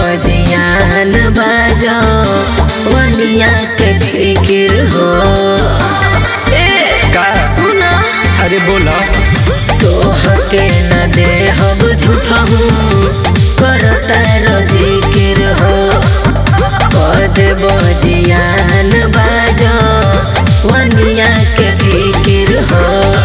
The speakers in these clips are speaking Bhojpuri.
बजियान बाजो वनिया के फिकिर हो ए का सुना अरे बोला तोहके न दे हब झूठा हूँ करता जिकिर हो पद बजियान बाजो वनिया के फिकिर हो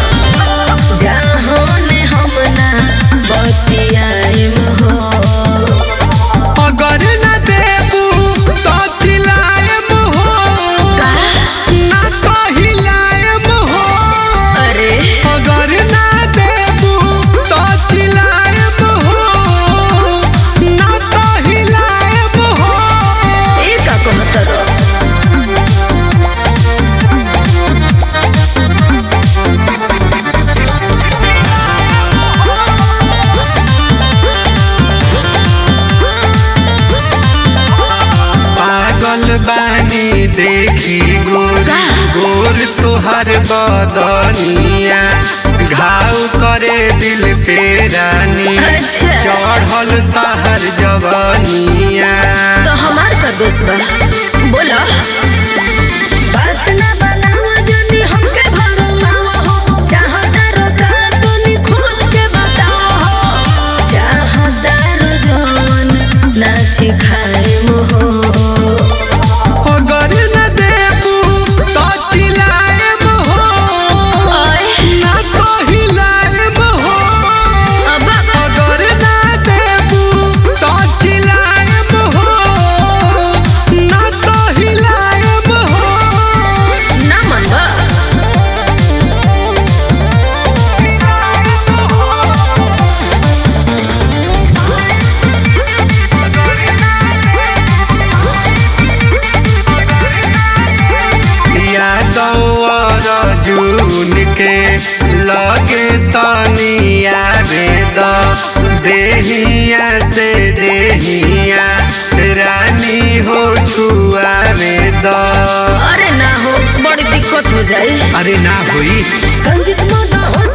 जाहोने हम ना बतियाइम हो अगर न देबू तो चिल्लाएम हो ना तो हिलाएम हो अरे अगर ना देबू तो चिल्लाएम हो ना तो हिलाएम हो ए का कहत रहो पागल बानी देखी गोर गोर तुहर बदनिया घाव करे दिल पे रानी अच्छा। चढ़ल तहर जवनिया तो हमार का दोष बा बोला बात ना बनावा जनी हमके भरमावा हो चाहता रो का तनी खुद के बताओ हो चाहता रो जवन नाच खाए हो अगर न देबू तो चिल्लाएम हो ना तो हिलाएम हो अब अगर ना देबू तो चिल्लाएम हो ना तो हिलाएम हो ना मनवा यादव जून के लगे तनिया वेद देहिया से देहिया रानी हो छुआ वेद अरे ना हो बड़ी दिक्कत हो जाए अरे ना हुई संगीत मत हो